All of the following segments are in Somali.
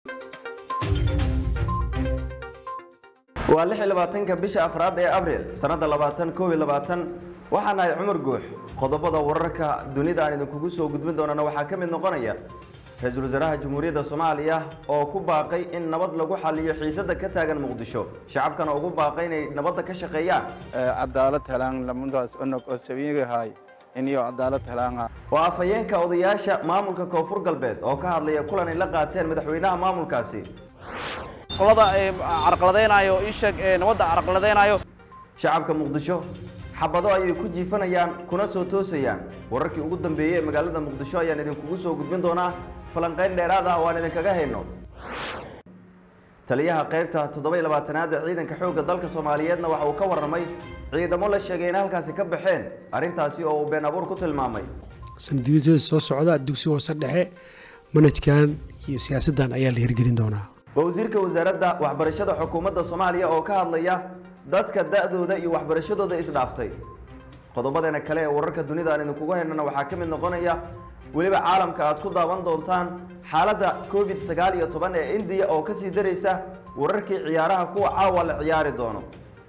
waa lix iyo labaatanka bisha afraad ee abril sannadda labaatan koob iyo labaatan waxaan ahay cumar guux qodobada wararka dunida aan idinkugu soo gudbin doonana waxaa ka mid noqonaya ra-iisul wasaaraha jamhuuriyadda soomaaliya oo ku baaqay in nabad lagu xaliyo xiisada ka taagan muqdisho shacabkana ugu baaqay inay nabadda ka shaqeeyaan cadaalad helaan lamundaas onog oo sabiigahay iniyo cadaalad helaanga waa afhayeenka odayaasha maamulka koonfur galbeed oo ka hadlaya kulan ay la qaateen madaxweynaha maamulkaasi qolada carqaladaynayo isheeg nabadda carqaladaynayo shacabka muqdisho xabado ayay ku jiifanayaan kuna soo toosayaan wararkii ugu dambeeyey ee magaalada muqdisho ayaan idinkugu soo gudbin doonaa falanqayn dheeraad ah oo aan idinkaga hayno taliyaha qaybta toddoba iyo labaatanaad ee ciidanka xoogga dalka soomaaliyeedna waxa uu ka warramay ciidamo la sheegay inay halkaasi ka baxeen arrintaasi oo uu been abuur ku tilmaamay sanadiyada soo socda dugsi hoose dhexe manhajkan iyo siyaasaddan ayaa la hirgelin doonaa waa wasiirka wasaaradda waxbarashada xukuumadda soomaaliya oo ka hadlaya dadka da-dooda iyo waxbarashadooda isdhaaftay qodobadeena kale ee wararka dunida aan idinkugu haynana waxaa ka mid noqonaya weliba caalamka aad ku daawan doontaan xaaladda covid sagaal iyo toban ee indiya oo kasii daraysa wararkii ciyaaraha kuwa caawa la ciyaari doono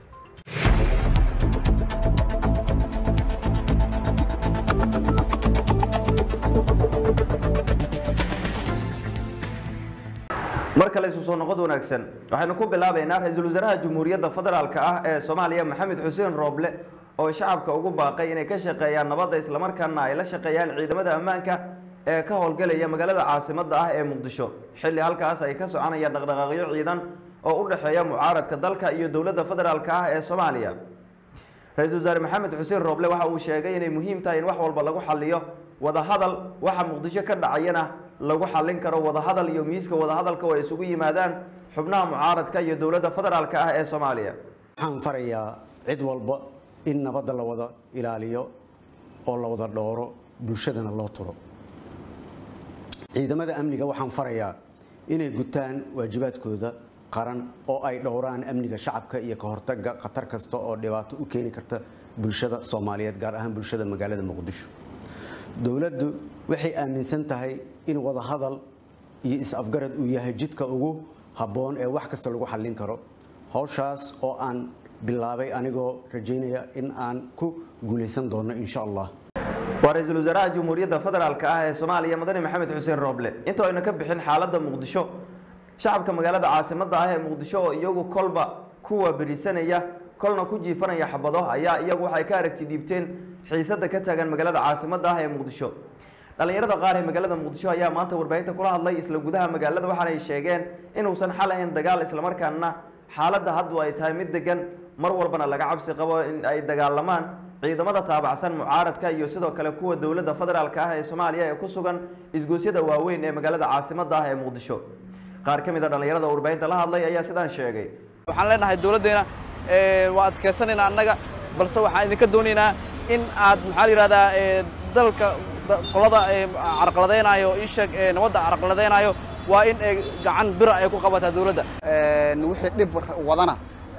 mar kale isu soo noqod wanaagsan waxaynu ku bilaabaynaa ra-iisul wasaaraha jamhuuriyadda federaalka ah ee soomaaliya maxamed xuseen rooble oo shacabka ugu baaqay inay ka shaqeeyaan nabadda islamarkaana ay la shaqeeyaan ciidamada ammaanka ee ka howlgelaya magaalada caasimadda ah ee muqdisho xilli halkaas ay ka soconayaan dhaqdhaqaaqyo ciidan oo u dhexeeya mucaaradka dalka iyo dowladda federaalka ah ee soomaaliya ra-iisul wasaare maxamed xuseen rooble waxa uu sheegay inay muhiim tahay in wax walba lagu xaliyo wadahadal waxa muqdisho ka dhacayana lagu xallin karo wadahadal iyo miiska wadahadalka oo ay isugu yimaadaan xubnaha mucaaradka iyo dowladda federaalka ah ee soomaaliya waxaan farayaa cid walba in nabadda la wada ilaaliyo oo la wada dhooro bulshadana loo turo ciidamada amniga waxaan farayaa inay gutaan waajibaadkooda qaran oo ay dhowraan amniga shacabka iyo ka hortaga khatar kasta oo dhibaato u keeni karta bulshada soomaaliyeed gaar ahaan bulshada magaalada muqdisho dowladdu waxay aaminsan tahay in wadahadal iyo is-afgarad uu yahay jidka ugu habboon ee wax kasta lagu xallin karo howshaas oo aan bilaabay anigoo rajaynaya in aan ku guulaysan doono insha allah waa ra-iisul wasaaraha jamhuuriyadda federaalka ah ee soomaaliya madani maxamed xuseen rooble inta ayna ka bixin xaaladda muqdisho shacabka magaalada caasimadda ah ee muqdisho oo iyagu kolba kuwa berisanaya kolna ku jiifanaya xabado ayaa iyagu waxay ka aragti dhiibteen xiisada ka taagan magaalada caasimadda ah ee muqdisho dhallinyarada qaar ee magaalada muqdisho ayaa maanta warbaahinta kula hadlay isla gudaha magaalada waxaanay sheegeen inuusan xal ahayn dagaal islamarkaana xaaladda haddu ay tahay mid degan mar walbana laga cabsi qabo in ay dagaalamaan ciidamada taabacsan mucaaradka iyo sidoo kale kuwa dowladda federaalka ah ee soomaaliya ee ku sugan isgoosyada waaweyn ee magaalada caasimadda ah ee muqdisho qaar ka mid a dhallinyarada warbaahinta la hadlay ayaa sidaan sheegay waxaan leenahay dowladdeena waa adkaysanaynaa annaga balse waxaan idinka doonaynaa in aad maxaa la yidhahdaa dalka qolada carqaladaynayo isheeg nabadda carqaladaynayo waa in gacan bira ay ku qabataa dowladda wixii dhib wadana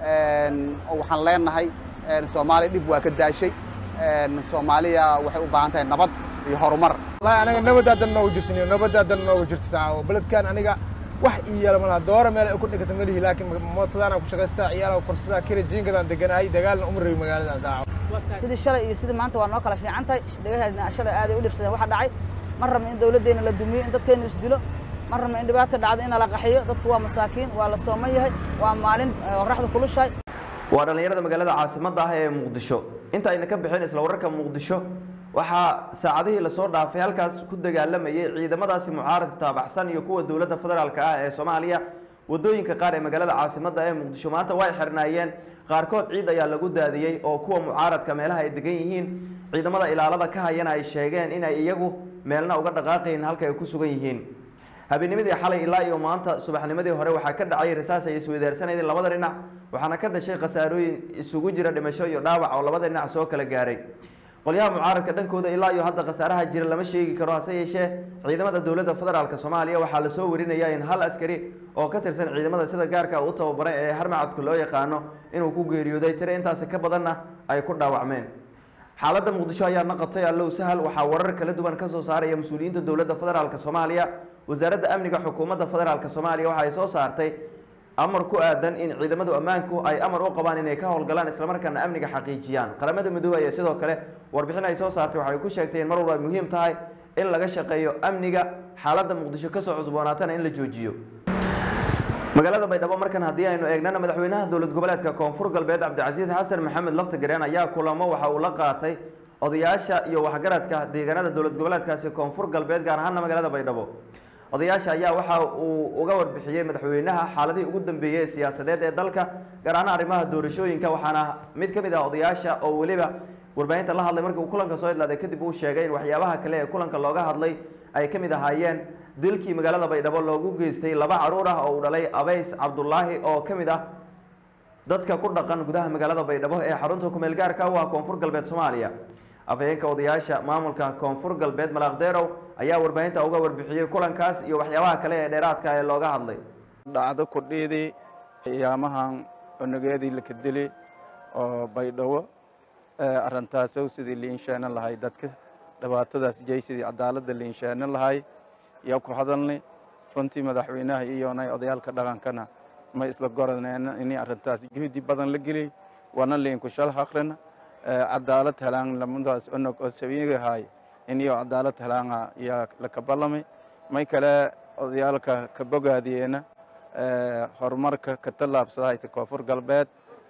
waxaan leenahay soomaaliya dhib waa ka daashay soomaaliya waxay u baahan tahay nabad iyo horumar wallahi aniga nabadaadan noogu jirtin nabadaadan noogu jirta saaco beledkan aniga wax ii yeela malaha doora meel ay ku dhigata malihi laakiin mootadaana ku shaqaystaa ciyaala korsadaa kira jiinkadan deganahay dagaalna uma rabi magaaladan saaco sidii shalay iyo sidii maanta waa noo kala fiican tahay dhagaheedna shalay aaday u dhibsadeen waxa dhacay ma rabno in dowladdeena la dumiyo in dadkeenu isdilo ma rabno in dhibaata dhacdo in la qaxiyo dadku waa masaakiin waa la sooman yahay waa maalin qorraxda kulushahay waa dhallinyarada magaalada caasimadda ah ee muqdisho inta ayna ka bixin isla wararka muqdisho waxaa saacadihii lasoo dhaafay halkaas ku dagaalamayay ciidamadaasi mucaaradka taabaxsan iyo kuwa dowladda federaalka ah ee soomaaliya wadooyinka qaar ee magaalada caasimadda ee muqdisho maanta way xirnaayeen qaarkood ciid ayaa lagu daadiyey oo kuwa mucaaradka meelaha ay degan yihiin ciidamada ilaalada ka hayana ay sheegeen inay iyagu meelna uga dhaqaaqayn halka ay ku sugan yihiin habeennimadii xalay ilaa iyo maanta subaxnimadii hore waxaa ka dhacay rasaas ay isweydaarsanayeen labada dhinac waxaana ka dhashay khasaarooyin isugu jira dhimasho iyo dhaawac oo labada dhinac soo kala gaaray qolyaha mucaaradka dhankooda ilaa iyo hadda khasaaraha jira lama sheegi karo hase yeeshee ciidamada dowladda federaalk soomaaliya waxaa lasoo warinaya in hal askari oo ka tirsan ciidamada sida gaarka u tababaray ee harmacadku loo yaqaano inuu ku geeriyooday tire intaasi ka badanna ay ku dhaawacmeen xaaladda muqdisho ayaa naqotay allow sahal waxaa warar kala duwan ka soo saaraya mas-uuliyiinta dowladda federaalk soomaaliya wasaaradda amniga xukuumadda federaalk soomaaliya waxa ay soo saartay amar ku aadan in ciidamadu ammaanku ay amar u qabaan inay ka howlgalaan islamarkaana amniga xaqiijiyaan qaramada midoobey ayaa sidoo kale warbixin ay soo saartay waxay ku sheegtay in mar walba ay muhiim tahay in laga shaqeeyo amniga xaaladda muqdisho kasoo cusboonaatana in la joojiyo magaalada baydhabo markan haddii aynu eegnana madaxweynaha dowlad goboleedka koonfur galbeed cabdicasiis xasan maxamed laftagareen ayaa kulamo waxa uu la qaatay odayaasha iyo waxgaradka deegaanada dowlad goboleedkaasi koonfur galbeed gaar ahaana magaalada baydhabo odayaasha ayaa waxa uu uga warbixiyey madaxweynaha xaaladihii ugu dambeeyey ee siyaasadeed ee dalka gaar ahaan arrimaha doorashooyinka waxaana mid ka mid ah odayaasha oo weliba warbaahinta la hadlay markii uu kulanka soo idlaaday kadib uu sheegay in waxyaabaha kale ee kulanka looga hadlay ay ka mid ahaayeen dilkii magaalada baydhabo loogu geystay laba caruur ah oo uu dhalay abays cabdulaahi oo ka mid ah dadka ku dhaqan gudaha magaalada baydhabo ee xarunta kumeel gaarka u ah koonfur galbeed soomaaliya afhayeenka odayaasha maamulka koonfur galbeed malaaqdeerow ayaa warbaahinta uga warbixiyey kulankaas iyo waxyaabaha kale ee dheeraadka ee looga hadlay dhacdo kordheedii qiyaamahan onageedii laka dili oo baydhabo arintaasow sidii liinsheena lahay dadka dhibaatadaas jey sidii cadaaladda liinsheena lahay yaa ku hadalnay runtii madaxweynaha iyonay odayaalka dhaqankana ma isla goraneen in arrintaas juhdi badan la geliyey waana liinku shal haqrina cadaalad helaan lamadaas onog oo sabiigahay iniyo cadaalad helaanga yaa laka ballamay may kale odayaalka ka bogaadiyeena horumarka ka tallaabsadahayta koonfur galbeed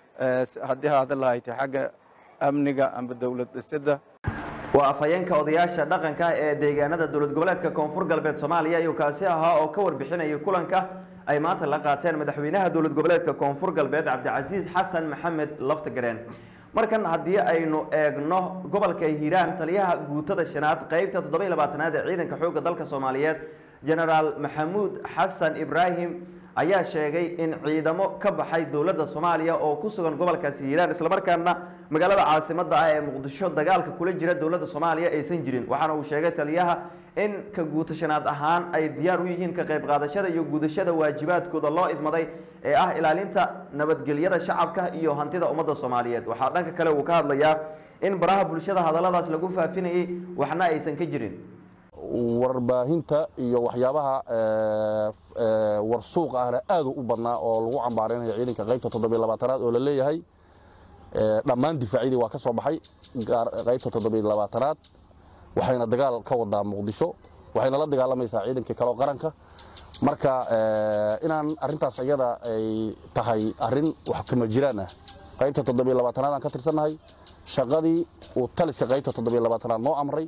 haddii haada lahayta xagga amniga amba dowlad dhisidda waa afhayeenka odayaasha dhaqanka ee deegaanada dowlad goboleedka koonfur galbeed soomaaliya ayuu kaasi ahaa oo ka warbixinayay kulanka ay maanta la qaateen madaxweynaha dowlad goboleedka koonfur galbeed cabdicasiis xasan maxamed laftagareen markan haddii aynu eegno gobolka hiiraan taliyaha guutada shanaad qeybta toddoba labaatanaad ee ciidanka xoogga dalka soomaaliyeed genaraal maxamuud xasan ibraahim ayaa sheegay in ciidamo ka baxay dowladda soomaaliya oo ku sugan gobolkaasi hiiraan islamarkaana magaalada caasimadda ah ee muqdisho dagaalka kula jira dowladda soomaaliya aysan jirin waxaana uu sheegay taliyaha in ka guutashanaad ahaan ay diyaar u yihiin ka qayb qaadashada iyo gudashada waajibaadkooda loo idmaday ee ah ilaalinta nabadgelyada shacabka iyo hantida ummadda soomaaliyeed waxaa dhanka kale uu ka hadlayaa in baraha bulshada hadalladaas lagu faafinayay waxna aysan ka jirin warbaahinta iyo waxyaabaha warsuuq ahna aadu u badnaa oo lagu cambaaraynayo ciidanka qaybta toddobiy labaatanaad oo la leeyahay dhammaan difaacyadii waa ka soo baxay qaybta toddobiy labaatanaad waxayna dagaal ka wadaa muqdisho waxayna la dagaalamaysaa ciidankii kaleo qaranka marka inaan arintaas iyada ay tahay arin wax kama jiraan ah qaybta toddobiy labaatanaad aan ka tirsannahay shaqadii uu taliska qaybta toddobiy labaatanaad noo amray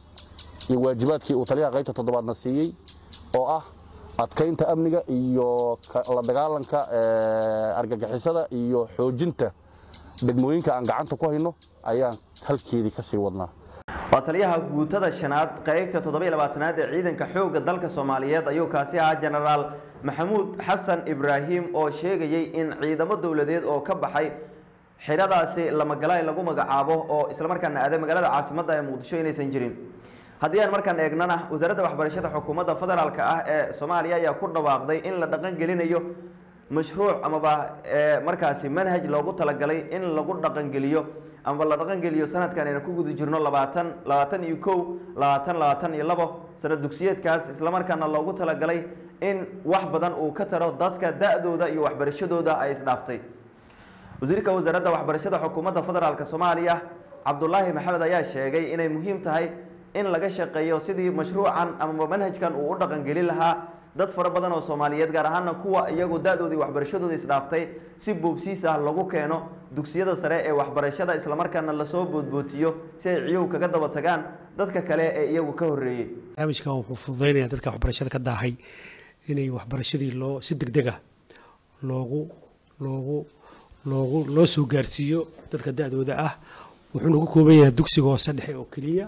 iyo waajibaadkii uu taliyaha qaybta toddobaadna siiyey oo ah adkaynta amniga iyo la dagaalanka argagixisada iyo xoojinta degmooyinka aan gacanta ku hayno ayaan halkeedii ka sii wadnaa waa taliyaha guutada shanaad qeybta toddobiy labaatanaad ee ciidanka xoogga dalka soomaaliyeed ayuu kaasi ahaa genaraal maxamuud xasan ibraahim oo sheegayey in ciidamo dowladeed oo ka baxay xidhadaasi lamagalaay lagu magacaabo oo islamarkaana aaday magaalada caasimadda ee muqdisho inaysan jirin haddii aan markaan eegnana wasaaradda waxbarashada xukuumadda federaalk ah ee soomaaliya ayaa ku dhawaaqday in la dhaqan gelinayo mashruuc amaba markaasi manhaj loogu talagalay in lagu dhaqangeliyo amaba la dhaqangeliyo sanadkan aynu ku guda jirno labaatan labaatan iyo kow labaatan labaatan iyo labo sanad dugsiyeedkaas islamarkaana loogu talagalay in wax badan uu ka taro dadka da-dooda iyo waxbarashadooda ay isdhaaftay wasiirka wasaaradda waxbarashada xukuumadda federaalk soomaaliya cabdulaahi maxamed ayaa sheegay inay muhiim tahay in laga shaqeeyo sidii mashruucan amaba manhajkan uu u dhaqangelin lahaa dad fara badan oo soomaaliyeed gaar ahaana kuwa iyagu da-doodii waxbarashadooda isdhaaftay si boobsiis ah lagu keeno dugsiyada sare ee waxbarashada islamarkaana lasoo boodbootiyo si ay ciyuhu kaga daba tagaan dadka kale ee iyagu ka horreeyey barnaamijkan wuxuu fududeynaya dadka waxbarashada ka daahay inay waxbarashadii loo si deg deg ah loogu loogu loogu loo soo gaarsiiyo dadka da-dooda ah wuxuuna ku kooban yahay dugsiga hoose dhexe oo keliya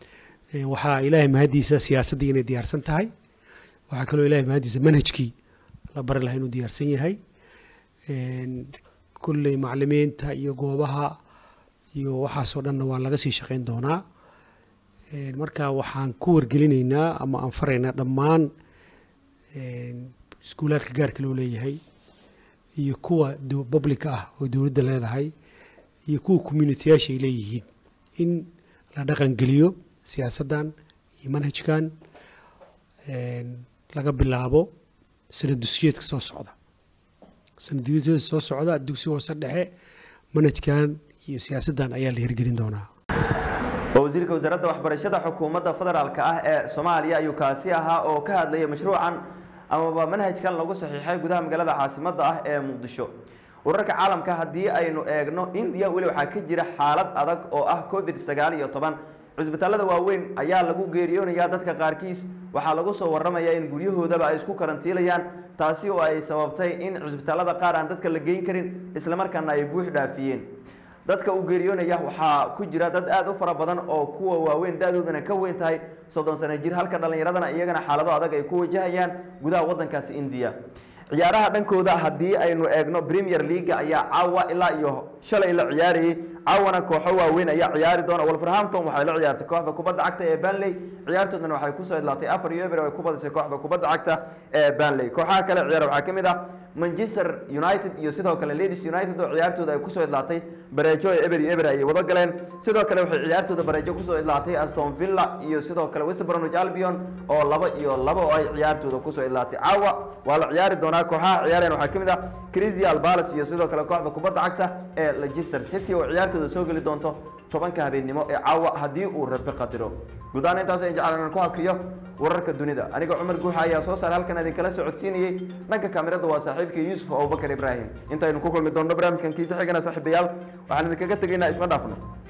waxaa ilaahay mahadiisa siyaasaddii inay diyaarsan tahay waxaa kaloo ilahay mahadiisa manhajkii la bari lahaa inuu diyaarsan yahay kulley maclimiinta iyo goobaha iyo waxaasoo dhanna waa laga sii shaqeyn doonaa marka waxaan ku wargelinaynaa ama aan faraynaa dhammaan iskuulaadka gaarka loo leeyahay iyo kuwa publica ah oo dowladda leedahay iyo kuwa communitiyaasha ay leeyihiin in la dhaqangeliyo siyaasaddan iyo manhajkan laga bilaabo sanad dusyeedka soo socda sanad dusyeedka soo socda dugsi hoose dhexe manhajkan iyo siyaasaddan ayaa la hirgelin doonaa wasiirka wasaaradda waxbarashada xukuumadda federaalka ah ee soomaaliya ayuu kaasi ahaa oo ka hadlayay mashruucan amaba manhajkan lagu saxiixay gudaha magaalada caasimadda ah ee muqdisho wararka caalamka haddii aynu eegno indiya weli waxaa ka jira xaalad adag oo ah covid sagaal iyo toban cusbitaalada waaweyn ayaa lagu geeriyoonayaa dadka qaarkiis waxaa lagu soo waramayaa in guryahoodaba ay isku karantiilayaan taasi oo ay sababtay in cusbitaalada qaar aan dadka la geyn karin islamarkaana ay buux dhaafiyeen dadka uu geeriyoonaya waxaa ku jira dad aad u fara badan oo kuwa waaweyn da-doodana ka weyn tahay soddon sano jir halka dhallinyaradana iyagana xaalado adag ay ku wajahayaan gudaha waddankaasi indiya ciyaaraha dhankooda haddii aynu eegno premier leaga ayaa caawa ilaa iyo shalay la ciyaarayay caawana kooxo waaweyn ayaa ciyaari doona wolverhampton waxay la ciyaartay kooxda kubadda cagta ee banley ciyaartoodana waxay kusoo idlaatay afar iyo eber oo ay ku badisay kooxda kubadda cagta ee banley kooxaha kale ciyaara waxaa ka mid ah manchester united iyo sidoo kale ladies united oo ciyaartooda ay kusoo idlaatay bareejo ee eber iyo eber ayay wada galeen sidoo kale waxay ciyaartooda bareejo kusoo idlaatay aston villa iyo sidoo kale west bromwich albion oo laba iyo laba oo ay ciyaartooda kusoo idlaatay caawa waa la ciyaari doonaa kooxaha ciyaareen waxaa ka mid ah crisial palace iyo sidoo kale kooxda kubadda cagta ee leicester city oo ciyaartooda soo geli doonto tobanka habeennimo ee caawa haddii uu rabi qadiro guud ahaan intaas ay jeclaan inaan ku hakiyo wararka dunida aniga cumar guuxa ayaa soo saar halkan idinkala socodsiinayey dhanka kaamirada waa saaxiibka yuusuf abubakar ibraahim intaynu ku kulmi doonno barnaamijkan kiisa xigana saaxiibayaal waxaan idinkaga tegaynaa isma dhaafno